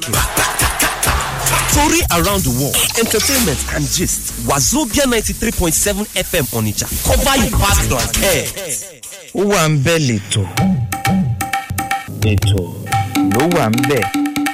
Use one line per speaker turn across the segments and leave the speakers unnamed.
Tori around the world, entertainment and gist. Wazobia 93.7 FM Onitsha. Cover your past like hair.
ó wà ń bẹ̀ lẹ́tọ̀ ètò ló wà ń bẹ̀.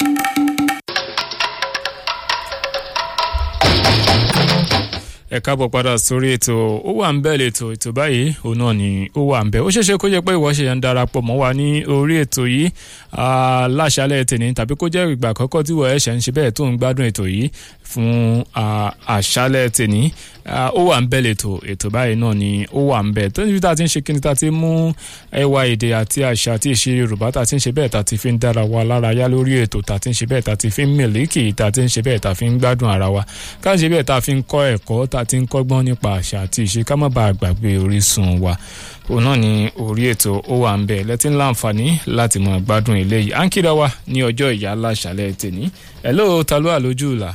ẹ káàbọ̀ padà sórí ètò ó wà ń bẹ̀ lẹ́tọ̀ ètò báyìí òun náà ni ó wà ń bẹ̀ ó ṣeéṣe kó jẹ́ pé ìwọ ṣe ń darapọ̀ mọ́ wa ní orí ètò yìí láṣálẹ̀ tèmi tàbí kó jẹ́ ìgbà àkọ́kọ́ tí wọ́n ẹ̀ṣẹ̀ ń ṣe bẹ́ẹ̀ tó ń gbádùn ètò yìí fún àṣálẹ̀ tèmi ó wà ń bẹ̀ lẹ́tọ̀ ètò báyìí náà ni ó wà ń bẹ̀ tó níbi tá a ti ń ṣe kíni tá a ti mú ẹwà èdè àti àṣà àti ìṣe Yorùbá tá a ti ń ṣe bẹ́ẹ̀ tá a ti fi ń dára wa lára yá lórí ètò tá a ti ń ṣe bẹ́ẹ̀ tá a ti fi ń mìlíkì tá a ti ń ṣe bẹ́ẹ̀ tá a fi ń gbádùn ara wa ká ṣe bẹ́ẹ̀ tá a fi ń kọ́ ẹ̀kọ́ tá a ti ń kọ́gbọ́n nípa àṣà àti ìṣe ká má bàa gbàgbé orísun wa òun náà ni orí ètò ó wà ń bẹ̀ lẹ́tí ńlá àǹfààní láti mọ̀ gbádùn eléyìí à ń kíra wa ní ọjọ́ ìyá aláṣàlẹ̀ tèní hello ta ló wà lójú ìlà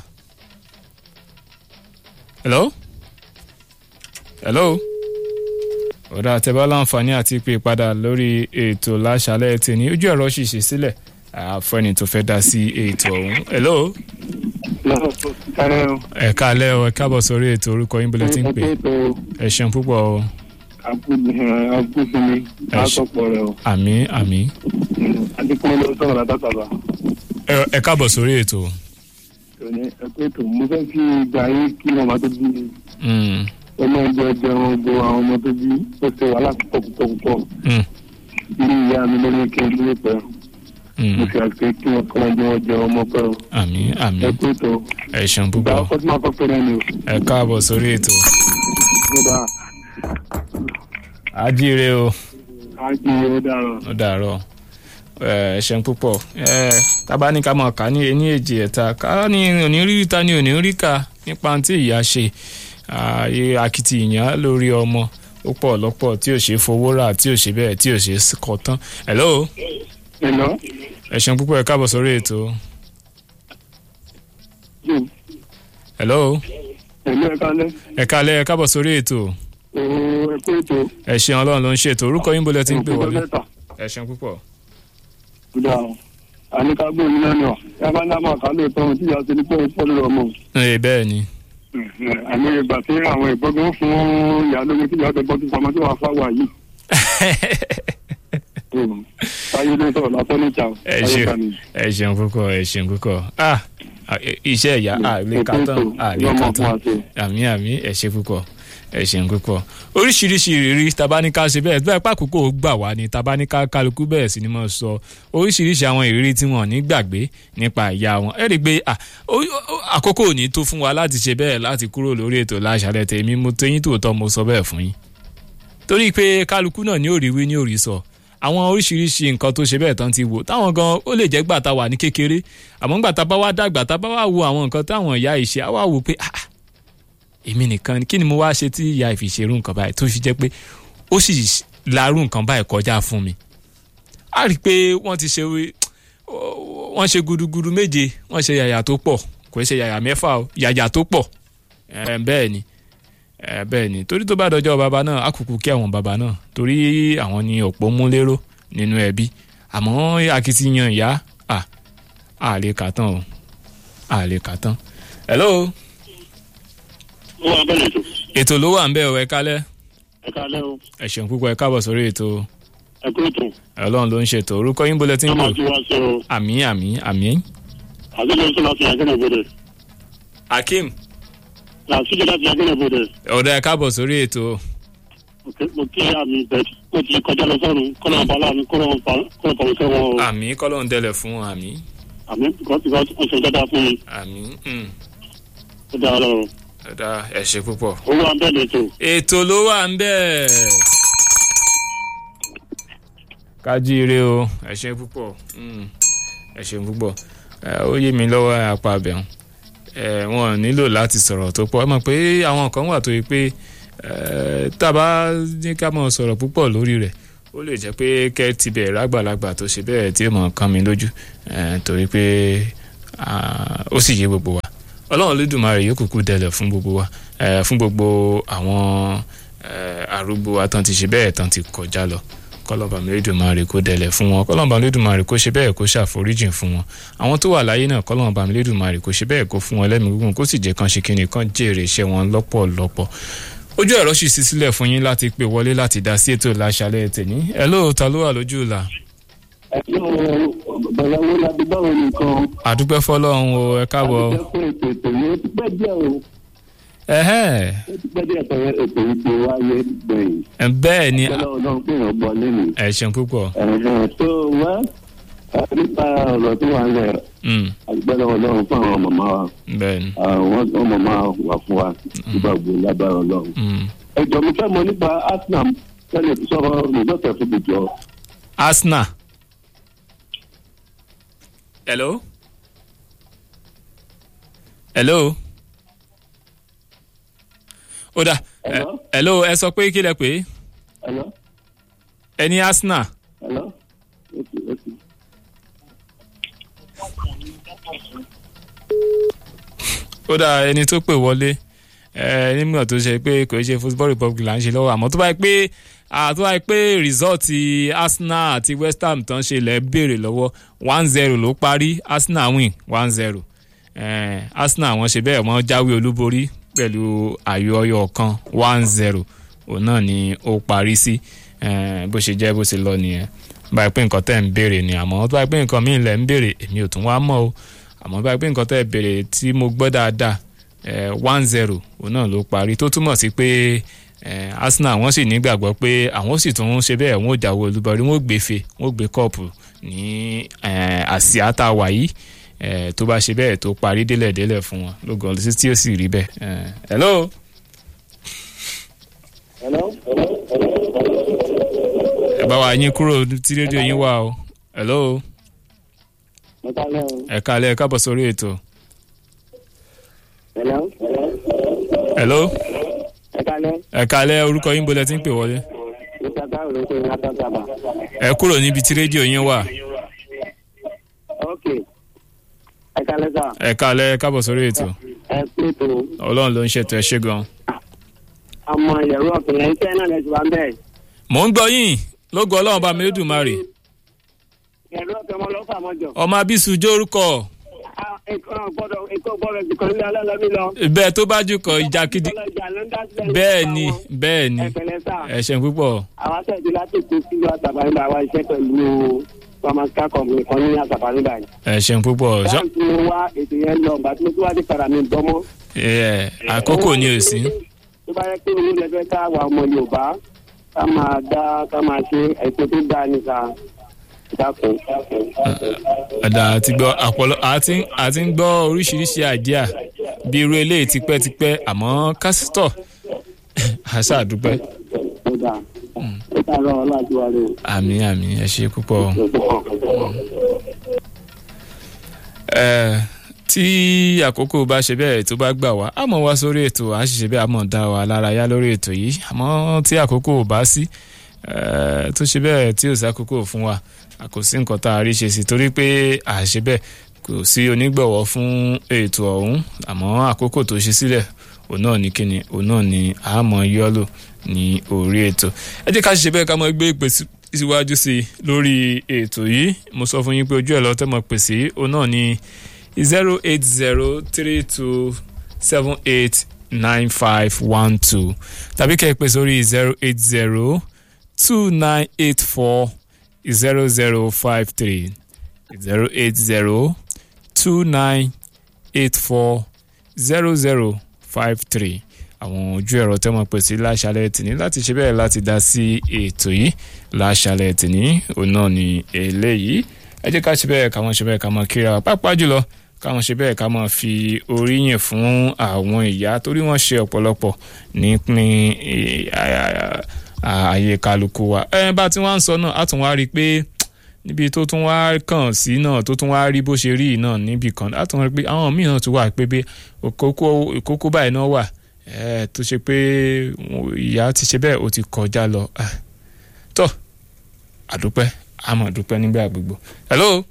hello hello ọ̀dà àtẹ̀bá láǹfààní àti pé padà lórí ètò láṣàlẹ̀ tèní ojú ẹ̀rọ ṣìṣì sílẹ̀ àfẹ́ni tó fẹ́ dá sí ètò ọ̀hún hello ẹ káalẹ́ o ẹ káàbọ̀ sórí ètò orúkọ yín bọ́lẹ̀ tí ń pè ẹ ṣeun púpọ̀ o
agbófinmi látọ̀pọ̀ rẹ̀ o.
àmì àmì
adékúnlé ló sọ̀rọ̀ látàkàbà.
ẹ- ẹ káàbọ̀ sórí ètò
òní ẹ̀kọ́ ètò mo fẹ́ kí ìgbà yín kí màmá tó bí
Mm,
ọmọ ẹgbẹ́ ẹgbẹ̀rún gbogbo àwọn ọmọ tó bí ó ṣe wàhálà púpọ̀ púpọ̀ púpọ̀
mm,
ilé ìyá mi lórí kí n dúró pẹ́
mm.
mo fi àgbẹ̀ kí wọ́n kọ́ ọjọ́ wọn jẹ ọmọ pẹ́ o.
àmì àmì
ẹ̀kọ́ ètò
ẹ ṣeun
ìgbà
púpọ̀
ọkọ̀ tí máa kọ́ pẹ́rẹ́ ni o.
ẹ káàbọ̀ sórí ètò
nígbà
ajíire o
á kí ó dára.
ó dàárọ̀ ẹ ṣeun púpọ̀ ẹ tábà ní ká mọ̀ ká ní ení èjì ẹ̀ta ká ní òní rí ta ní òní rí ká nípa tí ìyá ṣe ààyè akitiyan lórí ọmọ ó pọ̀ lọ́pọ̀ tí ò ṣe fowó rà tí ò ṣe bẹ́ẹ̀ tí ò ṣe kọ́ tán hello
ẹ̀lọ́
ẹ ṣeun púpọ̀ ẹ káàbọ̀ sórí ètò
jù
hello
ẹ̀lọ́ ẹ̀ka lẹ́
ẹ kálẹ́ ẹ káàbọ̀ sórí ètò
ooo ẹ̀kọ́ ètò
ẹ ṣeun ọlọ́run ló ń ṣètò orúkọ yín bólẹ̀ tí ń pè wọlé
mẹ́ta.
ẹ ṣeun púpọ̀
kódà o àníkàgbọ́ yìí náà ni ọ yàrá náà máa kà lóòótọ́ ohun tí ìyá ṣe ní pé ó pọ̀ lórí ọmọ
ẹ bẹ́ẹ̀ ni
àmì ìgbà tí àwọn ìgbọ́gbọ́n fún ìyá lórí tí ìyá tó gbọ́ tó pamọ́ tí wàá fáwà yìí táyé ló sọ̀rọ̀ lásán ní ìjà
ẹ ṣeun ẹ ṣeun púpọ̀ ẹ ṣeun púpọ̀ ah iṣẹ́ ìyá àlè kàtàn àlè kàtàn àmì àmì ẹ ṣe púpọ̀ ẹ ṣeun púpọ̀ oríṣiríṣi ìrírí tabaníká ṣe bẹ́ẹ̀ bẹ́ẹ̀ pàkókò gbà wá ní tabaníká kálukú bẹ́ẹ̀ sì ni mo sọ oríṣiríṣi àwọn ìrírí tí wọ́n ní gbàgbé nípa ìyá wọn ẹ rí i pé ah, ó- ó- àkókò ò ní tó fún wa láti ṣe bẹ́ẹ̀ láti kúrò lórí ètò láṣálẹ́ tèmi mo tẹyín tòótọ́ mo sọ bẹ́ẹ̀ fún yín torí pé kálukú náà ní òrí wí ní òrí sọ àwọn oríṣiríṣi nǹkan tó ṣe bẹ́ẹ̀ tán ti wò táwọn gan ó lè jẹ́ gbà tá a wà ní kékeré àmọ́ gbà tá a bá wá dàgbà tá a bá wá wo àwọn nǹkan táwọn ìyá yìí ṣe á wá wò pé ah ah, èmi nìkan ni kí ni mo wá ṣe tí ìyá ìfi ṣerú nǹkan báyìí tó fi jẹ́ pé ó sì larú nǹkan báyìí kọjá fún mi a rí i pé wọ́n ti ṣe wọ́n ṣe gudugudu méje wọ́n ṣe yàyà tó pọ̀ kò ṣe yàyà mẹ́fà o yàyà tó pọ̀ ẹ̀ bẹ́ẹ̀ ni ẹ bẹ́ẹ̀ ni torí tó bá dọjọ́ bàbá náà á kúkú kí àwọn bàbá náà torí àwọn ni òpó mú lérò nínú ẹbí àmọ́ akitiyan ìyá à à lè kà tán o à lè kà tán. hello
ó wà bẹ́ẹ̀ lẹ́tọ̀
ètò ló wà ń bẹ̀ ọ́ ẹ kálẹ̀
ẹ̀ka lẹ́ o
ẹ ṣeun púpọ̀ ẹ káàbọ̀ sórí ètò
ẹ̀kọ́ ètò
ọlọ́run ló ń ṣètò orúkọ yín bólẹ̀ tí ń
ọmọ
bò
tí wàá ṣe o
àmì àmì àmì.
àṣìjọ sọ láti àgẹ́nà bọ̀dẹ̀
akeem
àṣìjọ láti àgẹ́nà bọ̀dẹ̀
ọ̀dọ̀ ẹ káàbọ̀ sórí ètò
mo kí àmì bẹ́ẹ̀ ó ti kọjá lọ sọ́run kọ́nà bàálà mi kọ́nà pàrọ̀ sẹ́wọ̀n o
àmì kọ́lọ́n tẹ́lẹ̀ fún àmì
àmì kọ́sì kọ́sì ṣe dáadáa fún mi
àmì mm,
ó dáa lọ
ọ̀dà ẹ ṣe púpọ̀.
ó wà bẹ́ẹ̀ lẹ́tọ̀
ètò ló wà ń bẹ̀. kájíire o ẹ ṣe púpọ̀ mm, ẹ ṣe púpọ̀ ẹ, ó yé mi lọ́wọ́ apá abẹ́hùn ẹ wọn ò nílò láti sọ̀rọ̀ tó pọ̀ ẹ mọ̀ pé àwọn kan wà tó yẹ pé ẹ, tá a bá ní ká mọ̀ sọ̀rọ̀ púpọ̀ lórí rẹ̀ ó lè jẹ́ pé kẹ́ ti bẹ̀ rágbàlagbà tó ṣe bẹ́ẹ̀ tí ó mọ̀ kán mi lójú ẹ, torí pé ah, ó sì yé gbogbo wa ọlọ́run lódùmarè yóò kúkú dẹlẹ̀ fún gbogbo wa ẹ, fún gbogbo àwọn ẹ, arúgbó wa tán ti ṣe bẹ́ẹ̀ tán ti kọjá lọ kọlọ́ba Elédùmarè kó dẹ̀lẹ̀ fún wọn kọlọ́ba Elédùmarè kó ṣe bẹ́ẹ̀ kó ṣàforíjìn fún wọn àwọn tó wà láyé náà kọlọ́ba Elédùmarè kó ṣe bẹ́ẹ̀ kó fún wọn lẹ́mìí gígùn kó sì jẹ́ kan ṣe kíni kan jèrè iṣẹ́ wọn lọ́pọ̀lọpọ̀ ojú ẹ̀rọ sì sí sílẹ̀ fún yín láti pè wọlé láti dá sí ètò láṣálẹ̀ tèmi ẹ ló ta ló wà lójú ìlà.
bẹ̀rẹ̀ wo la ti báwo nìkan.
àdúpẹ́ fọlọ́run o ẹ káàbọ̀.
àti ẹ̀kọ́ ètò ètò yìí ó ti pẹ́ díẹ̀ o
ẹ̀hẹ́
ó ti pẹ́ díẹ̀ tẹ̀wé ètò yìí ti wáyé gbẹ̀yìn.
ẹ̀, bẹ́ẹ̀ ni
bẹ́ẹ̀ ọlọ́run pé èèyàn gbọ́ lẹ́nu.
ẹ ṣeun púpọ̀.
ẹ̀hẹ̀ tó wá nípa ọ̀rọ̀ tó wà ń lẹ̀
Mm,
àgbẹ̀rẹ̀ ọlọ́run fún àwọn màmá wa
bẹ́ẹ̀ ni.
àwọn àwọn màmá wà fún wa nígbà gbogbo lágbára ọlọ́run.
Mm.
ẹjọ́ mi fẹ́ mọ nípa arsenal tẹ́lẹ̀ tó sọ̀rọ̀ rìsọ́ọ̀tẹ̀ fún mi jọ.
Arsenal. Hello? Hello? ó dà ẹ-
Hello?
hello ẹ sọ pé kí lẹ pé
Hello?
ẹ ní Arsenal
Hello? Okay, okay.
ó dà ẹni tó pè wọlé ẹ nígbà tó ṣe pé kò ṣe football republic là ń ṣe lọ́wọ́ àmọ́ tó bá yẹ pé àtọ́ bá yẹ pé result Arsenal àti West Ham tán ṣe lẹ́ béèrè lọ́wọ́ one zero ló parí Arsenal win one zero Arsenal wọ́n ṣe bẹ́ẹ̀ wọ́n jáwé olúborí pẹ̀lú ayò ọyọ kan one zero òun náà ni ó parí sí eh, bó ṣe jẹ́ bó ṣe lọ nìyẹn báyìí pé nǹkan tẹ́ ń béèrè ni àmọ́ tó báyìí pé nǹkan míì lẹ̀ ń béèrè èmi ò tún wá mọ̀ o àmọ́ báyìí pé nǹkan tẹ́ béèrè tí mo gbọ́ dáadáa one zero òun náà ló parí tó túmọ̀ sí pé eh, Arsenal wọ́n sì nígbàgbọ́ pé àwọn sì tún ṣe bẹ́ẹ̀ wọ́n ò jáwé olúborí wọ́n ò gbé fe wọ́n ò gbé kọ́ọ̀pù ní eh, àsíá tá a wà yìí eh, tó bá ṣe bẹ́ẹ̀ tó parí délẹ̀délẹ̀ fún wọn lógo ọ̀lẹ́sí tí ó sì rí bẹ́ẹ̀. Eh, hello.
Hello?
ẹ bá wa yín kúrò tí rédíò yín wà o hello
Mo kálẹ̀ o.
ẹ kálẹ̀ ẹ káàbọ̀ sórí ètò
Hello?
hello
Ẹ kálẹ̀.
ẹ kálẹ̀ orúkọ yín bolẹ̀ tí ń pè wọlé
Mr. Taro ló ń pè ní Atọ́sàbà.
ẹ kúrò níbi tí rédíò yín wà
Ok. Ẹ kálẹ̀ sà.
ẹ kálẹ̀ ẹ káàbọ̀ sórí ètò
Ẹ pé tó.
ọlọ́run ló ń ṣètò ẹ ṣé gan.
Ọmọ ìyẹ̀rú ọ̀kùnrin iṣẹ́ náà lẹ́sìn wá ń bẹ̀.
mò ń gbọ́ yín lógo ọlọ́run bá mi Elédùmarè
Ìyẹ̀rú ọ̀kùnrin ọmọ lọ́fà mọ́jọ.
ọmọ abisu jórúkọ
Nǹkan gbọ́dọ̀ nǹkan gbọ́dọ̀ ti kàn ní alálọ́mí lọ.
bẹ́ẹ̀ tó bá jù kọ ìjà kidi bẹ́ẹ̀ ni bẹ́ẹ̀ ni
Ẹ pẹ̀lẹ́ sà.
ẹ ṣeun púpọ̀
Àwa tẹ̀sí láti kó sílùú àtàbáníbà wa iṣẹ́ pẹ̀lú pharmaceutical company kan ní àtàbáníbà yìí.
ẹ ṣeun púpọ̀ ṣọ-
Báńkì mo wá ètò yẹn lọ, bàtí mo tún wá dé padà mi gbọ́mọ́.
ẹ, àkókò ni ò sí
tó bá yẹ pé owó lẹfẹ ká wà ọmọ yorùbá ká máa dá ká máa ṣe ètò tó dáa níta dákun.
ọ̀dà àti gbọ́ àpọ̀lọ àti àti ń gbọ́ oríṣiríṣi àjíà bí irú eléyìí tipẹ́tipẹ́ àmọ́ kásítọ̀ àṣà àdúpẹ́
ó dáa ó dáa lọ ọlọ́àjú wa rè
àmì àmì ẹ ṣe púpọ̀.
é.
ẹ tí àkókò bá ṣe bẹ́ẹ̀ tó bá gbà wá a mọ̀ wá sórí ètò à ń ṣiṣẹ́ bẹ́ẹ̀ a mọ̀ dá wa lára yá lórí ètò yìí àmọ́ tí àkókò ò bá sí ẹ, tó ṣe bẹ́ẹ̀ tí ò sí àkókò fún wa a kò sí nǹkan tá a rí ṣe sí torí pé à ṣe bẹ́ẹ̀ kò sí onígbọ̀wọ́ fún ètò ọ̀hún àmọ́ àkókò tó ṣe sílẹ̀ òun náà ní kíni òun náà ní àmọ́ yọ́lò ní orí ètò ẹ jẹ́ ká ṣe bẹ́ẹ̀ ká mọ gbé ìpè sí- síwájú sí i lórí ètò yìí mo sọ fún yín pé ojú ẹ̀ lọ́tẹ́ mọ̀ pè sí òun náà ní zero eight zero three two seven eight nine five one two tàbí kẹ́ ẹ pè sórí zero eight zero two nine eight four zero zero five three zero eight zero two nine eight four zero zero five three àwọn ojú ẹ̀rọ tẹ́ mọ̀ pè sí láṣálẹ̀ tìní láti ṣe bẹ́ẹ̀ láti dá sí ètò yìí láṣálẹ̀ tìní òun náà ni eléyìí ẹ jẹ́ ká ṣe bẹ́ẹ̀ ká mọ̀ ṣe bẹ́ẹ̀ ká mọ̀ kíra wa pàápàá jùlọ káwọn ṣe bẹ́ẹ̀ ká máa fi oríyìn fún àwọn ìyá torí wọ́n ṣe ọ̀pọ̀lọpọ̀ nípìn ààyè kálukú wa ẹ bá tí wọ́n ń sọ náà á tún wá rí i pé níbi tó tún wá kàn sí náà tó tún wá rí bó ṣe rí yìí náà níbì kan á tún wá rí i pé àwọn míì náà tún wà pé pé òkókó ìkókó báyìí náà wà ẹ tó ṣe pé ìyá ti ṣe bẹ́ẹ̀ ó ti kọjá lọ tó àdúpẹ́ àmọ̀ dúpẹ́ nígbà gbogbo hello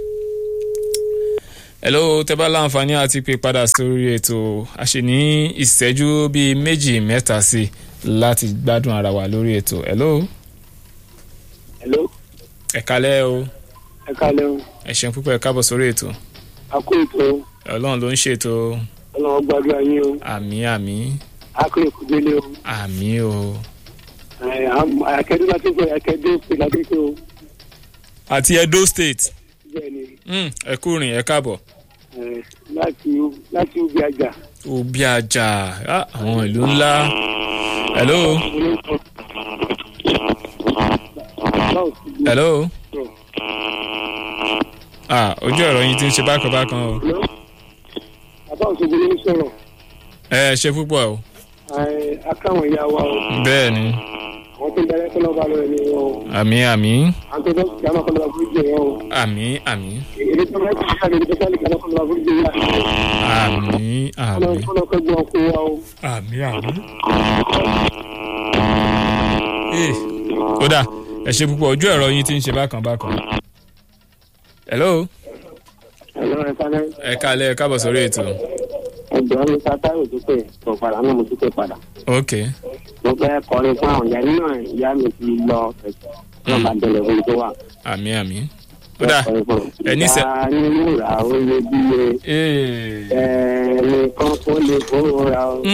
hello tẹ́ bá láǹfààní àti pé padà sórí ètò a ṣe ní ìṣẹ́jú bíi méjì mẹ́ta sí i láti gbádùn ara wa lórí ètò hello. ẹ kalẹ́ o
ẹ kálẹ́ o
ẹ ṣeun púpọ̀ ẹ káàbọ̀ sórí ètò
a kó ètò
ọlọ́run ló ń ṣètò
ọlọ́wọ́ gbàdúrà yín o
àmì àmì
a kó èkó délé o
àmì o
ẹ, am- akẹ́dùn láti gbé akẹ́dùn pé láti gbé o
àti edo state
bẹ́ẹ̀ ni
Mm, ẹ kú rìn ẹ káàbọ̀
ẹ, láti láti ubi àjà
òbí àjà ah, àwọn ìlú ńlá hello hello ah ojú ọ̀rọ̀ yín ti ń ṣe bákan bákan o
bàbá òṣogbo ló ń sọ̀rọ̀
ẹ ṣe púpọ̀ o
ẹ, akáwọn ìyá wa o
bẹ́ẹ̀ ni
àwọn tó ń darí ẹ̀kọ́ lọ́ba lọ́wọ́ ni o
àmì àmì
àwọn tó ń darí ẹ̀kọ́ lọ́ba fún ìjẹ́ yẹn o
àmì àmì
èdè tó ń darí ẹ̀kọ́ lọ́ba fún ìjẹ́ yẹn o
àmì àmì
ọlọ́run kọ́ gbọ́n kó wa o.
àmì àmì. Ee, ó dà ẹ ṣe púpọ̀ ojú ẹ̀rọ yín ti ń ṣe bákan bákan. hello
ẹ̀rọ ẹ̀ sáré
ẹ kálẹ̀ ẹ káàbọ̀ sórí ètò.
ẹgbẹ́ mi sátáì òdúpẹ́ tó padà náà mo dúpẹ́ padà.
ok
mo fẹ́ kọrin fún àwọn ìyá nínú ẹ̀ ìyá mi ti lọ ẹ̀sọ́ náà bá délẹ̀ fún mi tó wà.
àmì àmì. ó dà ẹ ní sẹ.
ìyá nínú ra ó lé bí
Ee.
ẹnìkan kó lè fowó ra o.